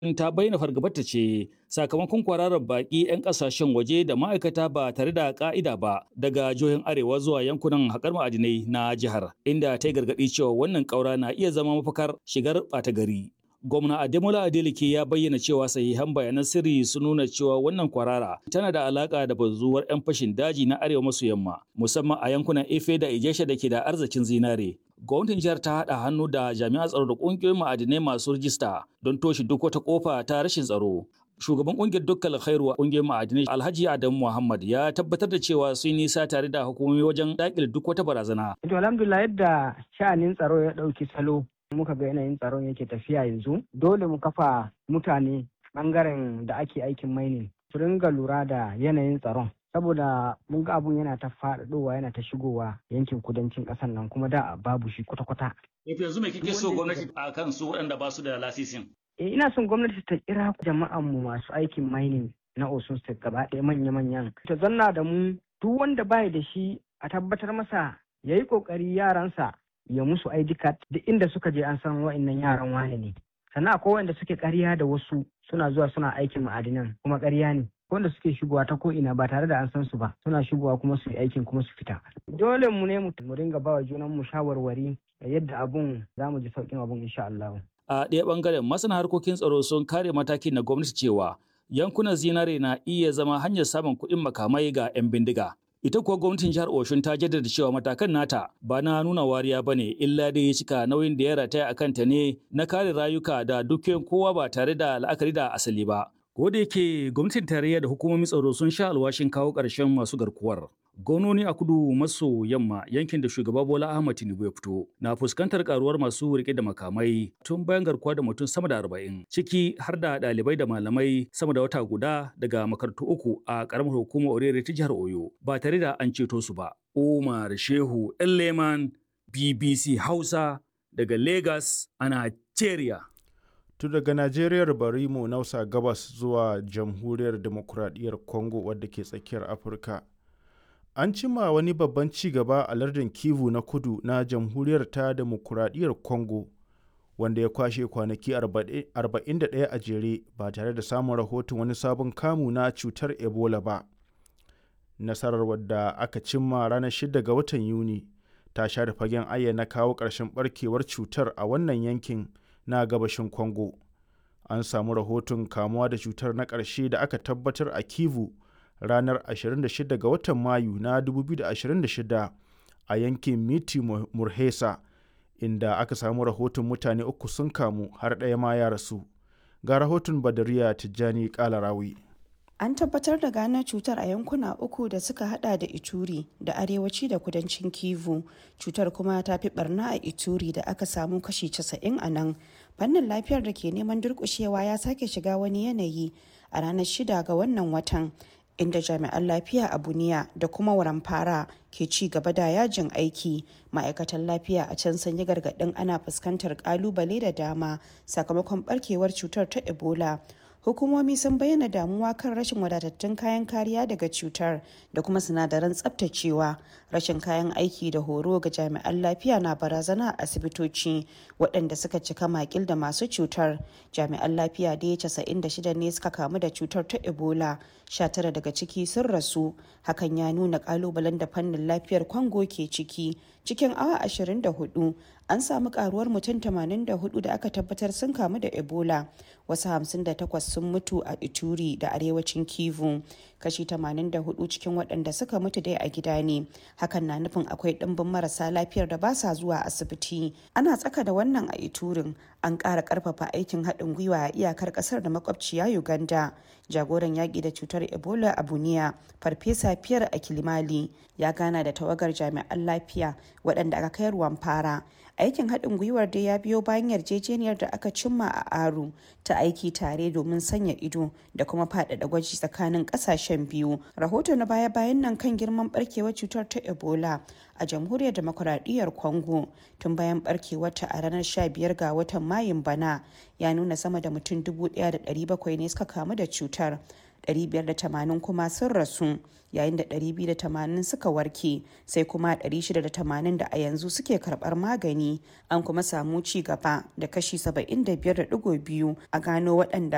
ta bayyana fargabarta ce sakamakon kwararar baƙi 'yan ƙasashen waje da ma'aikata ba tare da ƙa'ida ba daga jihohin arewa zuwa yankunan haƙar ma'adinai na jihar inda ta yi gargaɗi cewa wannan ƙaura na iya zama mafakar shigar ɓata gari. Gwamna Ademola Adeleke ya bayyana cewa sahihan bayanan sirri sun nuna cewa wannan kwarara tana da alaka da bazuwar 'yan fashin daji na arewa maso yamma musamman a yankunan Efe da Ijesha da ke da arzikin zinare. Gwamnatin jihar ta haɗa hannu da jami'an tsaro da ƙungiyoyin ma'adinai masu rijista don toshe duk wata ƙofa ta rashin tsaro. Shugaban ƙungiyar dukkan khairu a ƙungiyar ma'adinai Alhaji Adamu Muhammad ya tabbatar da cewa sun nisa tare da hukumomi wajen daƙile duk wata barazana. To alhamdulillah yadda sha'anin tsaro ya ɗauki salo muka ga yanayin tsaron yake tafiya yanzu dole mu kafa mutane bangaren da ake aikin mining su ringa lura da yanayin tsaron saboda mun ga abun yana ta faɗaɗowa yana ta shigowa yankin kudancin ƙasar nan kuma da babu shi kwata-kwata. yanzu me kike so gwamnati a kan su waɗanda ba su da lasisin? Eh ina son gwamnati ta kira jama'an mu masu aikin mining na Osun State gaba ɗaya manya-manyan. Ta zanna da mu duk wanda baya da shi a tabbatar masa ya yi ƙoƙari yaransa ya musu ID card duk inda suka je an san wa'annan yaran wane ne sannan akwai wanda suke ƙarya da wasu suna zuwa suna aikin ma'adinan kuma ƙarya ne wanda suke shigowa ta ko'ina ba tare da an san su ba suna shigowa kuma su yi aikin kuma su fita dole mu ne mu ringa ba wa junan mu shawarwari da yadda abun za mu ji sauƙin abun insha Allah. A ɗaya ɓangaren masana harkokin tsaro sun kare matakin na gwamnati cewa yankunan zinare na iya zama hanyar samun kuɗin makamai ga 'yan bindiga. Ita kuwa gwamnatin jihar Oshun ta jaddada cewa matakan nata ba na nuna wariya ba ne illa dai ya cika nauyin da ya rataya a kanta ne na kare rayuka da dukiyoyin kowa ba tare da la'akari da asali ba. Ko da yake gwamnatin tarayya da hukumomin tsaro sun sha alwashin kawo ƙarshen masu garkuwar. Gononi a kudu maso yamma yankin da shugaba Bola Ahmad Tinubu ya fito na fuskantar karuwar masu rike da makamai tun bayan garkuwa da mutum sama da arba'in ciki har da ɗalibai da malamai sama da wata guda daga makarantu uku a ƙaramar hukumar Orere ta jihar Oyo ba tare da an ceto su ba. Umar Shehu Leman BBC Hausa daga Lagos a Nigeria. tun daga Najeriyar bari mu nausa gabas zuwa jamhuriyar demokuraɗiyyar Congo wadda ke tsakiyar Afirka. An cima wani babban ci gaba a lardin Kivu na kudu na jamhuriyar ta demokuraɗiyyar Congo wanda ya kwashe kwanaki 41 a jere ba tare da samun rahoton wani sabon kamu na cutar Ebola ba. Nasarar wadda aka cimma ranar 6 ga watan Yuni ta share fagen ayyana kawo ƙarshen barkewar cutar a wannan yankin na gabashin Congo. An samu rahoton kamuwa da cutar na ƙarshe da aka tabbatar a Kivu ranar 26 ga watan Mayu na 2026 a yankin Miti Murhesa inda aka samu rahoton mutane uku sun kamu har ɗaya ma ya rasu. Ga rahoton Badariya Tijjani Kalarawi. An tabbatar da gano cutar a yankuna uku da suka hada da Ituri da arewaci da kudancin Kivu. Cutar kuma ta fi barna a Ituri da aka samu kashi 90 a nan. Fannin lafiyar da ke neman durkushewa ya sake shiga wani yanayi a ranar shida ga wannan watan. inda jami'an lafiya a buniya da kuma waramfara ke ci gaba da yajin aiki ma'aikatan lafiya a can sun yi gargaɗin ana fuskantar kalubale da dama sakamakon barkewar cutar ta ebola hukumomi sun bayyana damuwa kan rashin wadatattun kayan kariya daga cutar da kuma sinadaran tsabtacewa rashin kayan aiki da horo ga jami'an lafiya na barazana a asibitoci waɗanda suka cika makil da masu cutar jami'an lafiya da ya 96 ne suka kamu da cutar ta ebola 19 daga ciki sun rasu hakan ya nuna kalubalen da fannin lafiyar kwango ke ciki cikin awa 24 an samu karuwar mutum 84 da aka tabbatar sun kamu da ebola wasu 58 sun mutu a ituri da arewacin kivu kashi 84 cikin waɗanda suka mutu dai a gida ne hakan na nufin akwai ɗimbin marasa lafiyar da ba sa zuwa asibiti ana tsaka da wannan a iturin an ƙara ƙarfafa aikin haɗin gwiwa a iyakar ƙasar da makwabciya uganda jagoran yaƙi da cutar ebola a buniya farfesa fiyar a kilimali ya gana da tawagar jami'an lafiya waɗanda aka kai ruwan fara aikin haɗin gwiwar dai ya biyo bayan yarjejeniyar da aka cimma a aru ta aiki tare domin sanya ido da kuma faɗaɗa gwaji tsakanin ƙasashen biyu rahoto na baya-bayan nan kan girman barkewar cutar ta ebola a jamhuriyar demokuraɗiyyar congo tun bayan barkewarta a ranar 15 ga watan mayun bana ya nuna sama da mutum 1,700 ne suka kamu da cutar 580 kuma sun rasu yayin da 280 suka warke sai kuma 680 da a yanzu suke karbar magani an kuma samu ci gaba da kashi 75.2 a gano waɗanda